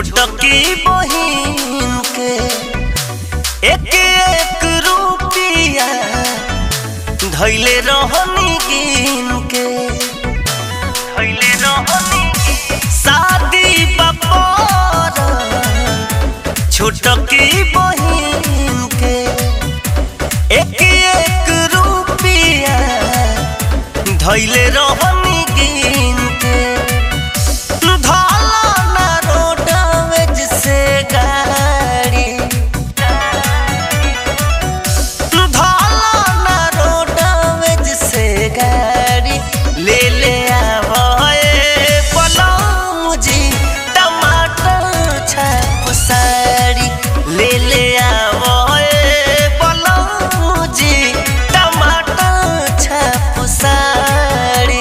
छोटकी बहिन के एक एक रुपिया धैले रहनी गिन के धैले रहनी शादी बपर छोटकी बहिन के एक एक रुपिया धैले रहनी गिन के धाला ना रोडवेज से गाड़ी धाला ना रोडवेज से गाड़ी ले ले आवए पलम जी टमाटर छाप साड़ी ले ले आवए पलम जी टमाटर छाप साड़ी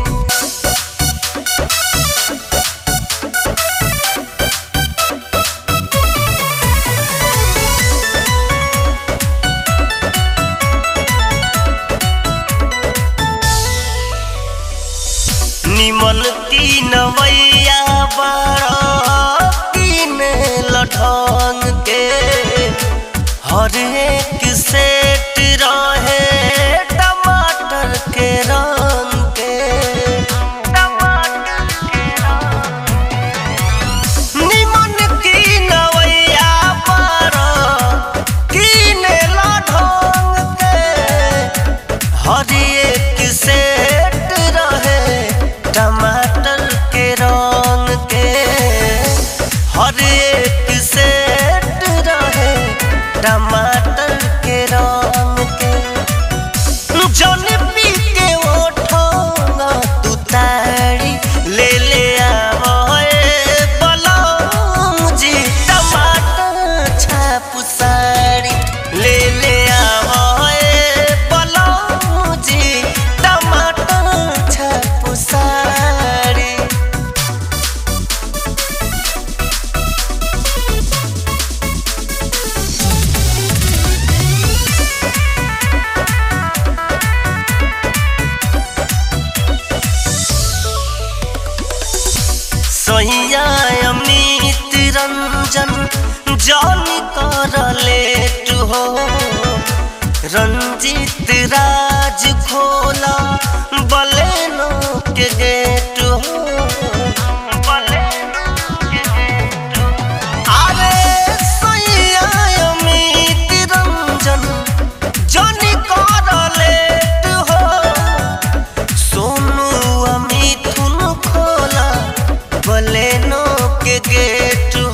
निमन तीन मैया बड़ा तीन लठंग के हर एक सेट रहे टमाटर के रंग के निमन की नवैया बड़ा तीन लठंग के हर एक सेट रहे टमाटर के रंग के हर एक सेट रहे टमाटर के रंग के जौन पी के ओठोंगा तू तारी ले ले आवए बलौम जी टमाटर छाप साड़ी ले ले आवए बलौम जी टमाटर छाप साड़ी सैया अमृत रंजन जानी कर लेट हो रंजित राज खोला बलेनो के गेट हो अरे सैया अमृत रंजन जानी कर लेट हो सोनू मिथुन खोला बलेनो के गेट